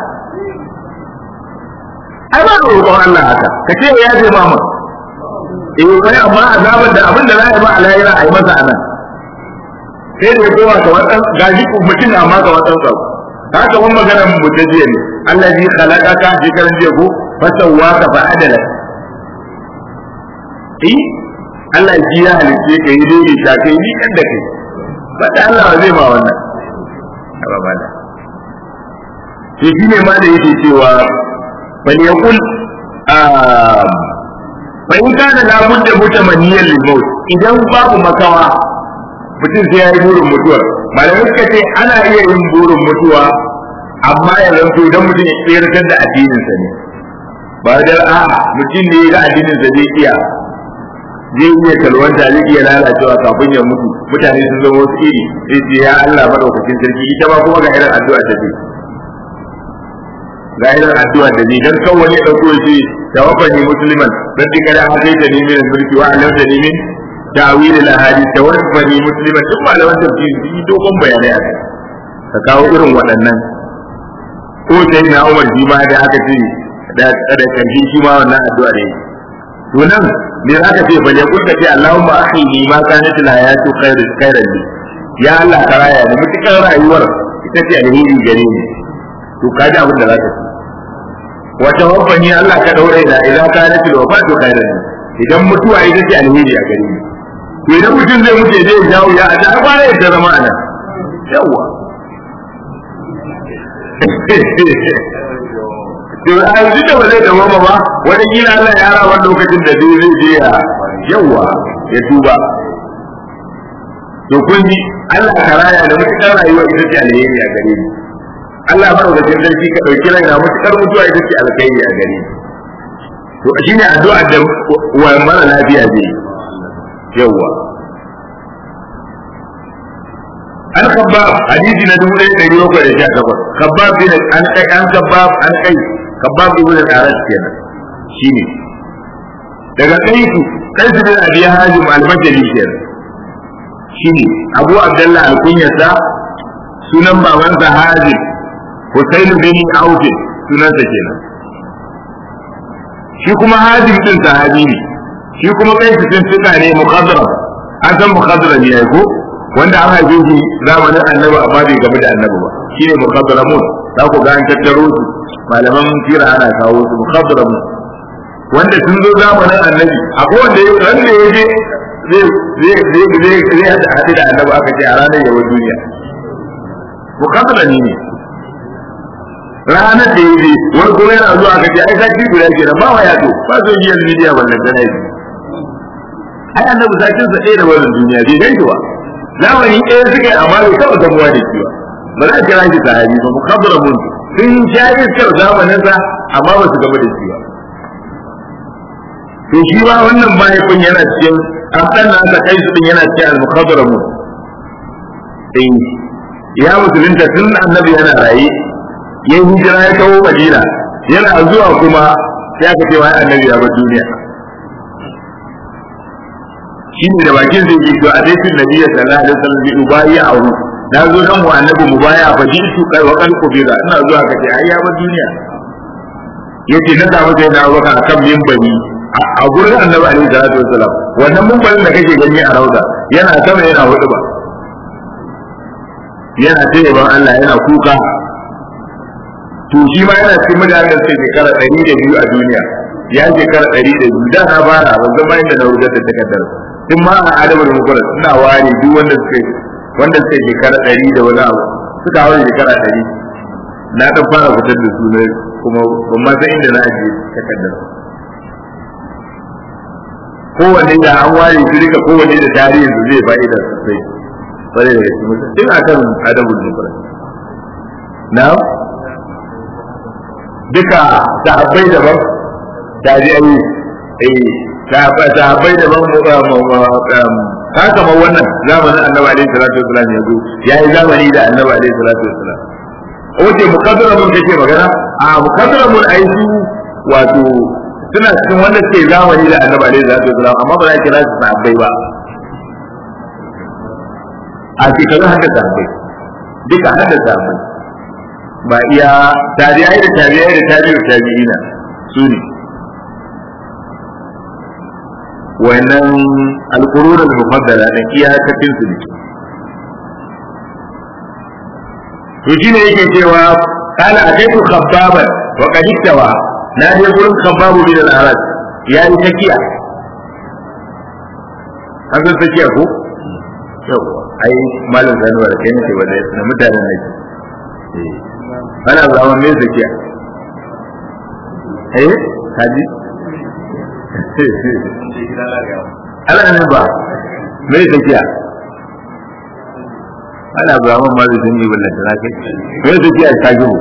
ai ba roƙon Allah haka ka ce ya je mama eh wai amma azabar da abin da za a yi ba a lahira a yi masa anan sai da ya koma ka watan gaji mutum amma ka watan sako haka wani magana mu ta jiya ne Allah zai khalaqaka shekaran jiya ko fasawwaka fa adala eh Allah ji ya halice ka yi dole ta kai ni kan da kai ba da Allah zai ma wannan ba ba da to shi ne ma da yake cewa bal yaqul fa in kana la budda mutamanniyan lil maut idan babu makawa mutum sai ya yi burin mutuwa malamai suka ce ana iya yin burin mutuwa amma ya zanto idan mutum ya tsirkar da addininsa ne ba da a'a mutum ne ga addininsa zai iya zai iya kalwanta zai iya lalacewa kafin ya mutu mutane sun zama wasu iri sai ce ya Allah madaukakin sarki ita ma kuma ga irin addu'a ta ce ga irin addu'a da ne dan kan wani dauko shi tawaffani musliman dan dika da hadaita ni min mulki wa alamta ni min ta'wil al ahadith tawaffani musliman duk malaman tafsiri sun yi dogon bayanai a kai ka kawo irin waɗannan ko sai na Umar shi ma da aka ce da da kanji shi ma wannan addu'a ne to nan me aka ce bale kun ka ce Allahumma akhini ma kanat al hayatu khairu khairan li ya Allah ka raya ni mutukar rayuwar ita ce alheri gare ni to kaji abin da zaka ce wa tawaffani Allah ka daure da idan kanat al wafatu khairan li idan mutuwa ita ce alheri a gare ni to idan mutum zai mutu zai jawo ya a ta fara ya zama anan yawa to a yanzu da ba zai dawo ba wani kila Allah ya ra wani lokacin da zai zai je ya yawa ya tuba to kun ji Allah ka raya da mutukar rayuwa ita ce alheri a gare ni Allah madaukakin sarki ka dauki rai na mutukar mutuwa ita ce alheri a gare ni to shine addu'a da wa mara lafiya zai yawa an khabbab hadisi na dubu ɗaya ɗari bakwai da sha takwas khabbab bin an kai an khabbab an kai khabbab ibn al-aras kenan shine daga kaisu kaisu bin abi hajim al-bajali kenan shine abu abdullah al-kunyasa sunan babansa hajim husain bin auf sunansa kenan shi kuma hajim din sahabi ne shi kuma kaisu din suka ne mukhadram an san mukhadram ne ko wanda an haife shi zamanin annabi amma bai game da annabi ba shi ne mukhadramun za ku ga an tattaro su malaman sira ana kawo su mukhadramun wanda sun zo zamanin annabi akwai wanda ya wanda ya je zai zai zai zai hada hadi da annabi aka ce a ranar yawan duniya mukhadrami ne ranar da ya je wani kuma yana zuwa aka ce ai sati guda kenan ba wa yato ba so yi yanzu media wannan tana yi ai annabi sakin sa ɗaya da wannan duniya bai gaishe ba zamani ɗaya suka yi amma bai taɓa gamuwa da shi ba ba za a kira shi sahabi ba mukabbara mun sun sha iskar zamaninsa amma ba su gaba da shi ba to shi ba wannan mahaifin yana cikin an ɗan na aka kai su ɗin yana cikin al-mukabbara mun eh ya musulunta tun annabi yana raye ya yi hijira ya kawo madina yana zuwa kuma sai aka ce wai annabi ya bar duniya shi ne da bakin zai ji to a dai tun nabiya sallallahu alaihi wasallam bi ubayi a wu na zo dan mu annabi mu baya fa ji su kai wa kan kubira ina zuwa kace ai ya bar duniya yace na samu sai na baka akan minbari a gurin annabi alaihi salatu wasallam wannan minbarin da kake gani a rauda yana sama yana hudu ba yana ce ban Allah yana kuka to shi ma yana cikin mutanen da suke shekara ɗari da biyu a duniya ya shekara ɗari da biyu da na fara ban zama inda na rubuta da takardar tun ma a adabar mukurar suna ware duk wanda suke wanda suke shekara ɗari da wani abu suka hawa shekara ɗari na ɗan fara fitar da su ne kuma ban ma san inda na ajiye takardar kowanne da an ware su duka kowanne da tarihin su zai fa'ida sosai bare da gaske mutum tun akan adabul mukurar na duka sahabbai daban tabi'ai eh sahabbai daban ka kamar wannan zamanin annabi alaihi salatu wasalam ya zo ya yi zamani da annabi alaihi salatu wasalam oke mukaddara mun kake magana a mukaddara mun ai su wato suna cikin wanda suke zamani da annabi alaihi salatu wasalam amma ba za ki kira su sahabbai ba a shekarun hada sahabbai duka hada sahabbai ba iya tabi'ai da tabi'ai da tabi'u tabi'ina su ne wannan alƙurun al-mufaddala da iyakacin su ne to shine yake cewa kana ataitu khabbaban wa qad iktawa na je gurin khabbabu bin al-arad ya yi takiya an san takiya ko yau ai malam zanuwar kai ne ba da mutanen ne ana zaman me takiya eh kaji ana ne ba me tafiya ana ba man ma zai yi wannan tana kai me tafiya ta gibu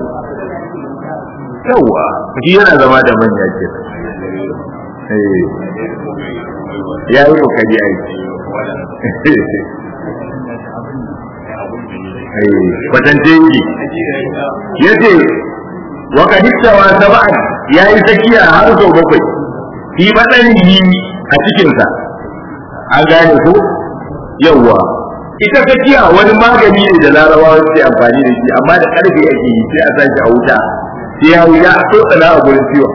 yawa shi yana zama da manya ke eh ya yi kokari ai eh kwatance yi yace wa kadiktawa sab'an yayi takiya har sau bakwai fi yi a cikinsa an gane ko yawwa ita tafiya wani magani ne da larabawa suke amfani da shi amma da karfe ake yi sai a sashi a wuta sai ya wuya a tsokana a gurin ciwon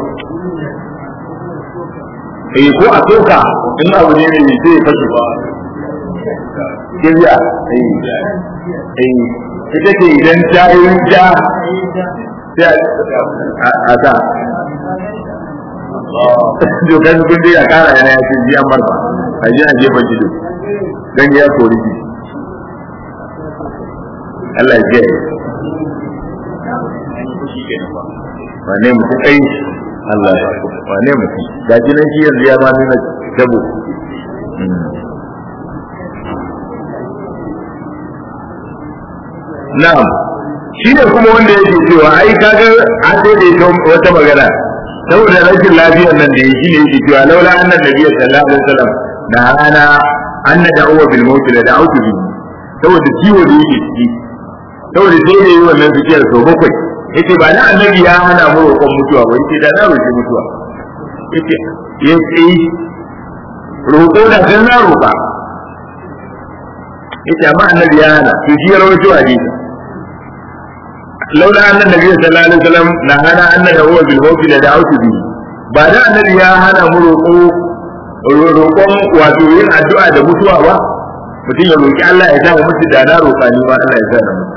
eh ko a soka in abu ne mai sai ya fashe ba kibiya eh eh ita ce idan ta yi ja sai a sa dokan kun dai a kara yana ya ce biyan marfa a ji a jefa jido dan ya kori ji Allah ya kenan ba wane mutum ai Allah ya wane mutum ga shi nan shi yanzu ya ma nuna tabo na'am shi ne kuma wanda yake cewa ai kaga an sai da ita wata magana saboda rashin lafiyar nan da ya shi ne yake cewa laula annan nabiyyu sallallahu alaihi wasallam da ana an na da'uwa bil mauti da da'utu bi saboda ciwo da yake ciki saboda sai da yi wannan zikiyar sau bakwai yace ba na annabi ya hana mu roƙon mutuwa ba yace da na roƙi mutuwa yace yace roƙo da kan na roƙa yace amma annabi ya hana to shi ya rawaito hadisi laula annan nabi sallallahu alaihi wasallam na hana anna da'uwa bil mauti da da'utu bi ba da annabi ya hana mu roƙo roƙon wato yin addu'a da mutuwa ba mutum ya roƙi Allah ya sa mutu da na roƙa ni ma Allah ya sa na mutu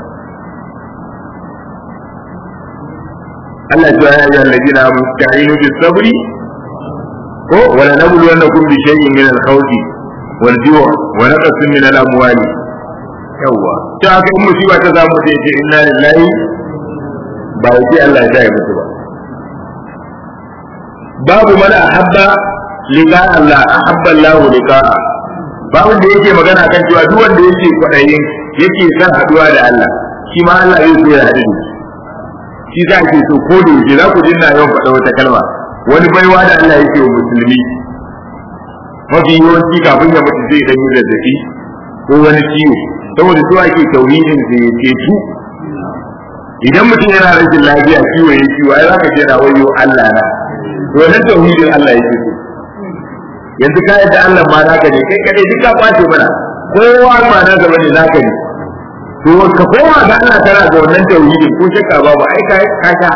Allah ya ya ayyuhal ladina amanu ta'inu bis sabri ko wala nablu annakum bi shay'in min al-khawfi wal ju' wa naqsin min al-amwali yawa ta haka in musiba ta samu sai ce inna lillahi ba ya ce Allah ya sa ya mutu ba babu man ahabba liqa Allah ahabba Allah liqa'a babu da yake magana kan cewa duk wanda yake kwadayin yake son haduwa da Allah shi ma Allah zai so ya haɗu da shi za ke so ko da yake za ku dinna yawan faɗa wata kalma wani baiwa da Allah yake wa musulmi mafi yawanci kafin ya mutu zai dan yi zazzabi ko wani ciwo saboda su ake tauhidin da ya cetu idan mutum yana rashin lafiya ciwo ya ciwo ai zaka ce na wayo Allah na to wannan tauhidin Allah yake so yanzu ka yadda Allah ma naka ne kai kadai duk ka kwace mana kowa ma naka bane naka ne to ka koma ga Allah tana da wannan tauhidin ko shakka babu ai ka ka sha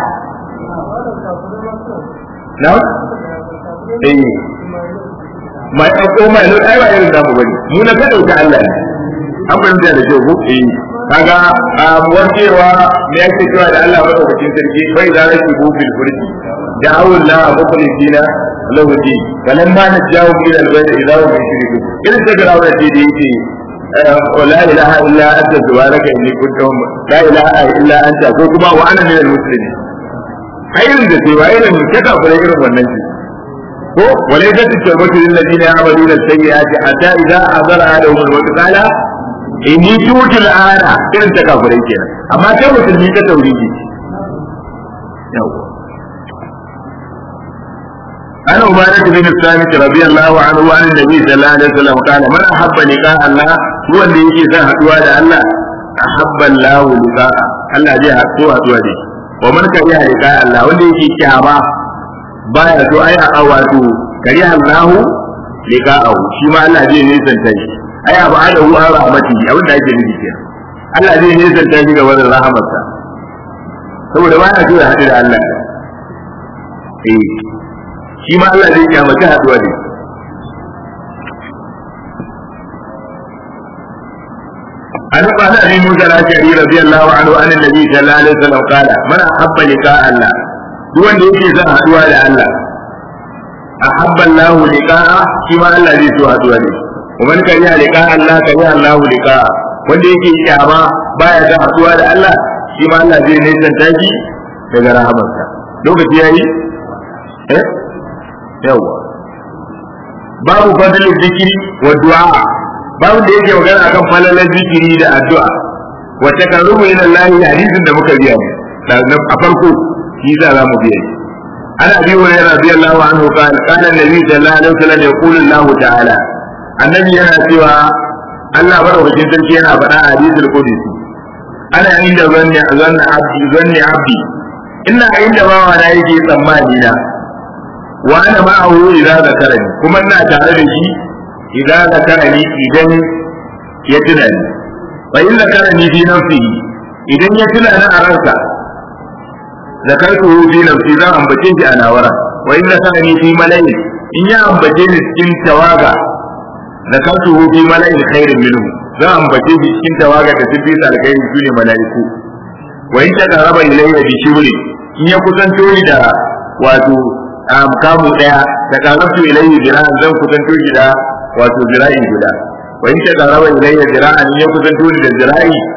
na eh mai ko mai lo ai ba irin da mu bane mu na ka dauka Allah ne an fahimta da kyau ko eh kaga warkewa me yake cewa da Allah madaukakin sarki bai da rashi bil furji da'awu Allah mukhlisina lahu din falamma najawu ila al-bayt idza hum yushrikun irin da ga rawar da yake la ilaha illa anta subhanaka inni kuntu la ilaha illa anta ko kuma wa ana minal muslimin ayyun da sai wai ne ka kafare irin wannan shi ko walaysa tawbatu lil ladina ya'maluna as-sayyi'ati hatta idza hadara ahaduhum al-maut qala inni tutu al-ana irin ta kafare kenan amma kai musulmi ka tauhidi yawa عن عبادة بن الصامت رضي الله عنه عن النبي صلى الله عليه وسلم قال من أحب لقاء الله هو اللي يجي سان حدوا الله أحب الله لقاء الله جاء حدوا حدوا دي ومن كره لقاء الله واللي يجي كهما بايا تو أي أواتو كره الله لقاءه شما الله جاء نيسان تاني أي أبعاده عن رحمته أو da ake nufi kenan Allah zai nisan ta shi ga wannan rahamarsa saboda ba ya so ya haɗu da Allah eh shi ma Allah zai kyamaci haduwa ne an qala abi musa al-ashari radiyallahu anhu an annabi sallallahu alaihi wasallam qala man ahabba liqa Allah duk wanda yake son haduwa da Allah ahabba Allah liqa'a shi ma Allah zai so haduwa ne kuma kan ya liqa Allah kan ya Allah liqa'a wanda yake kyama baya son haduwa da Allah shi ma Allah zai nisanta shi daga rahamarsa lokaci yayi eh yawa babu fadlin zikiri wa du'a babu da yake magana akan falalar zikiri da addu'a wa takarrubu ila Allah hadisin da muka biya ne a farko shi za za mu biya ana bi wa radiyallahu anhu qala qala annabi sallallahu alaihi wasallam yaqulu Allah ta'ala annabi yana cewa Allah madaukakin sarki yana faɗa a hadisul qudsi ana inda zanni zanni abdi zanni abdi ina inda bawa na yake tsammani na wa ana ma'ahu idza zakarani kuma ina tare da shi idza zakarani idan ya tuna ni wa in zakarani fi nafsihi idan ya tuna ni a ransa zakartu fi nafsi zan ambace shi a nawara wa in zakarani fi mala'i in ya ambace ni cikin tawaga zakartu fi mala'in khairin minhu zan ambace shi cikin tawaga da sun fi alkhairi su ne mala'iku wa in ta qaraba ilayya bi shibri in ya kusanto ni da wato kamu daya ta qarabtu ilayya jira'an zan kusanto shi da wato jira'i guda wa in ta qaraba ilayya jira'an in ya kusanto ni da jira'i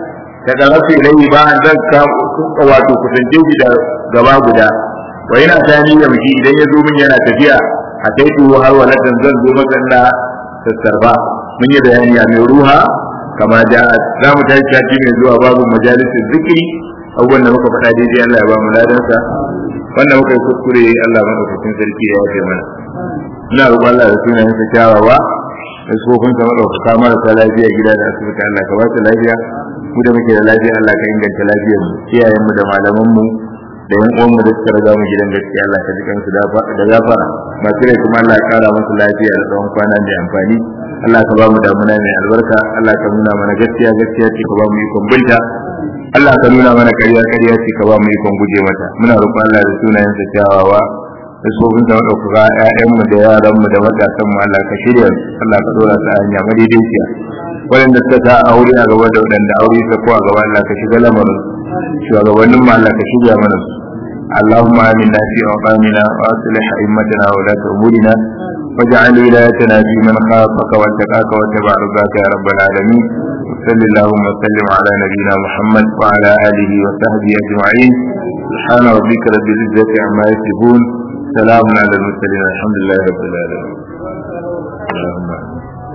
ta ƙarfi rai ba an zan wato kusance shi da gaba guda wa yana tani ya miki idan ya zo min yana tafiya a kai tuwo har walatan zan zo masa na sassarfa mun yi bayani a mai ruha kama da za mu tashi sati mai zuwa babu majalisin zikiri abubuwan da muka faɗa daidai Allah ya ba mu ladansa wanda muka yi kuskure Allah madaukakin sarki ya yafe mana ina roƙon Allah da sunayen sa kyawawa da sufofin sa madaukaka marasa lafiya gida da asibiti Allah ka ba su lafiya mu da muke da lafiya Allah ka inganta lafiyar mu iyayen mu da malaman mu da yan uwan mu da suka riga mu gidan gaskiya Allah ka jikan su da gafara masu rai kuma Allah ya kara musu lafiya da tsawon kwana mai amfani Allah ka ba mu damuna mai albarka Allah ka nuna mana gaskiya gaskiya ce ka ba mu ikon binta Allah ka nuna mana ƙarya ƙarya ce ka ba mu ikon guje mata muna roƙon Allah da sunayen sa kyawawa da sofin da ɗaukaka ƴaƴanmu da yaranmu da matasanmu Allah ka shirya Allah ka dora su a hanya madaidaiciya waɗanda suka ta aure a gaba da waɗanda aure ta ko a gaba Allah ka shiga lamarin shugabannin mu Allah ka shirya mana su اللهم آمنا في أوطاننا وأصلح أئمتنا وولاة أمورنا واجعل ولايتنا في من خافك واتقاك واتبع رضاك يا رب العالمين وصل اللهم وسلم على نبينا محمد وعلى آله وصحبه أجمعين سبحان ربك رب العزة عما يصفون سلام على المرسلين الحمد لله رب العالمين اللهم